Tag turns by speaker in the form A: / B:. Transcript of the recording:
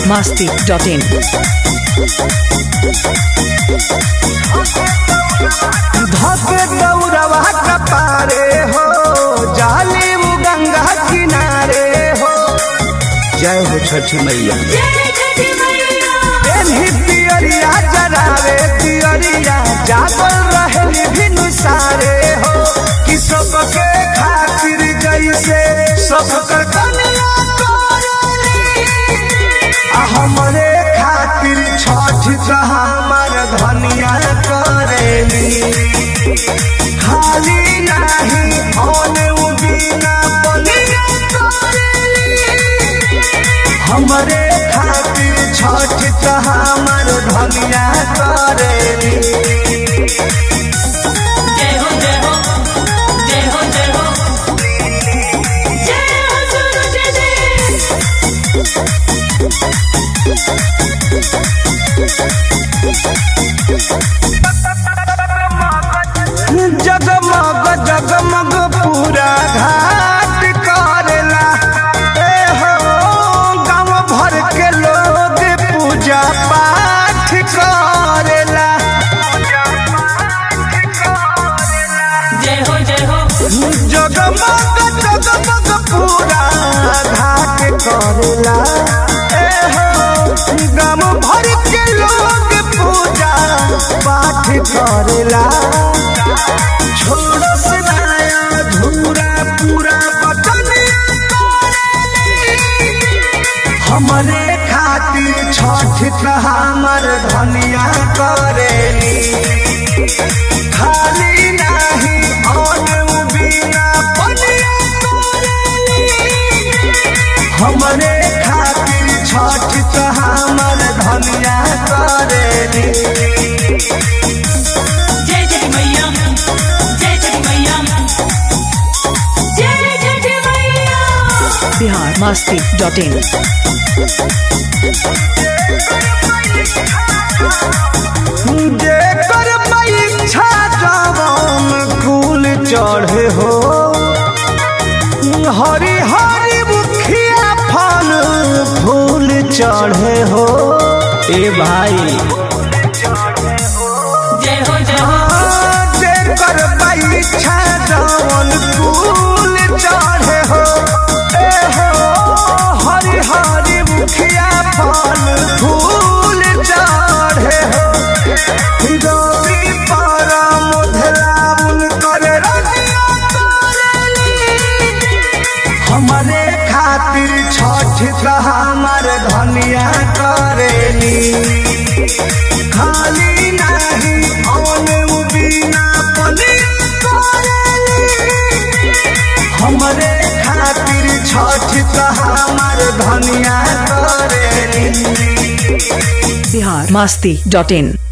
A: biharmasti.in
B: धके दौड़वा कपारे हो जाली उ गंगा किनारे हो जय हो छठी मैया एनही पियरिया जरावे पियरिया जागल रहे भिनु सारे हो कि सबके खातिर जैसे सबकर कन्या करेली आ हमरे खातिर छठ का हमर धनिया करेली खाली नाही होने उ बिना बनिया करेली हमरे खातिर छठ का हमर धनिया करेली
C: जय हो जय हो जय हो जय हो जय हो सुनो जय जय
B: जगमग जगमग पूरा घाट करेला ए हो गांव भर के लोग पूजा पाठ करेला
C: जय हो जय हो
B: जगमग जगमग पूरा घाट करेला ए हो गांव भर के लोग पूजा पाठ करेला छोड़ो से नया धूरा पूरा बटनिया करेली। हमरे खातिर छठ का हमर धनिया करेली खाली नाही और बिना पनिया करेली हमरे खातिर छठ का हमर धनिया करेली
C: जय जय मैया जय जय मैया जय जय मैया
A: biharmasti.in
B: जेकर परीक्षा जवन कुल चढ़े हो हरी हरी मुखिया फल फूल चढ़े हो ए भाई
C: जय हो जय हो
B: जेकर परीक्षा जवन कुल चढ़े हो ए हो हरी हरी मुखिया फल फूल चढ़े हो रवि पारा मोधलाउन करे रतिया करेली। हमरे खातिर छठ का हमर धनिया करेली खाली नहीं औने उ बिना पनिया करेली हमरे खातिर छठ का हमर धनिया करेली
A: biharmasti.in